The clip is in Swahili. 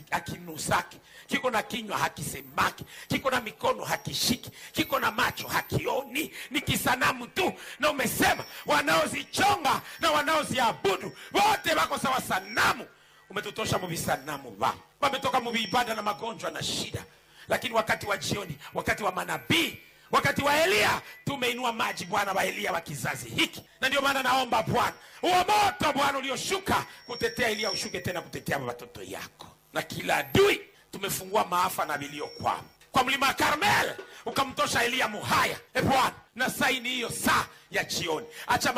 hakinusaki kiko na kinywa hakisemaki kiko na mikono hakishiki kiko na macho hakioni ni kisanamu tu na umesema wanaozichonga na wanaoziabudu wote wako sawa sanamu umetutosha muvisanamu va wametoka muviibada na magonjwa na shida lakini wakati wa jioni wakati wa manabii wakati wa eliya tumeinua maji bwana wa eliya wa kizazi hiki na ndio maana naomba bwana huo moto bwana ulioshuka kutetea eliya ushuke tena kutetea watoto yako na kila adui tumefungua maafa na vilio kwao kwa mlima wa karmel ukamtosha eliya muhaya e bwana na saini hiyo saa ya jioni acha